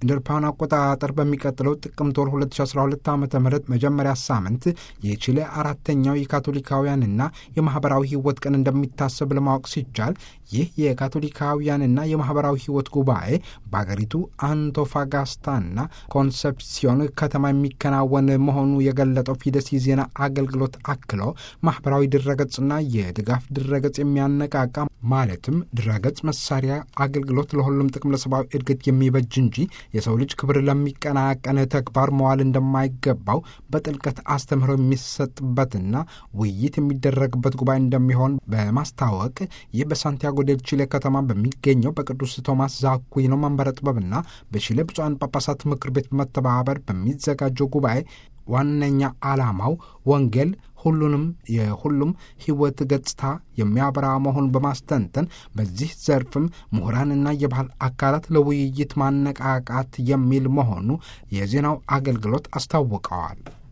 እንደ አውሮፓውያን አቆጣጠር በሚቀጥለው ጥቅምት ወር 2012 ዓ ም መጀመሪያ ሳምንት የቺሌ አራተኛው የካቶሊካውያንና የማኅበራዊ ሕይወት ቀን እንደሚታሰብ ለማወቅ ሲቻል ይህ የካቶሊካውያንና የማኅበራዊ ሕይወት ጉባኤ በአገሪቱ አንቶፋጋስታና ኮንሰፕሲዮን ከተማ የሚከናወን መሆኑ የገለጠው ፊደስ የዜና አገልግሎት አክሎ ማኅበራዊ ድረገጽና የድጋፍ ድረገጽ የሚያነቃቃ ማለትም ድረገጽ መሳሪያ አገልግሎት ለሁሉም ጥቅም ለሰብአዊ እድገት የሚበጅ እንጂ የሰው ልጅ ክብር ለሚቀናቀን ተግባር መዋል እንደማይገባው በጥልቀት አስተምህሮ የሚሰጥበትና ውይይት የሚደረግበት ጉባኤ እንደሚሆን በማስታወቅ ይህ በሳንቲያጎ ዴል ቺሌ ከተማ በሚገኘው በቅዱስ ቶማስ ዛኩዊኖ መንበረ ጥበብና በቺሌ ብፁዓን ጳጳሳት ምክር ቤት በመተባበር በሚዘጋጀው ጉባኤ ዋነኛ ዓላማው ወንጌል ሁሉንም የሁሉም ሕይወት ገጽታ የሚያበራ መሆኑን በማስተንተን በዚህ ዘርፍም ምሁራንና የባህል አካላት ለውይይት ማነቃቃት የሚል መሆኑ የዜናው አገልግሎት አስታውቀዋል።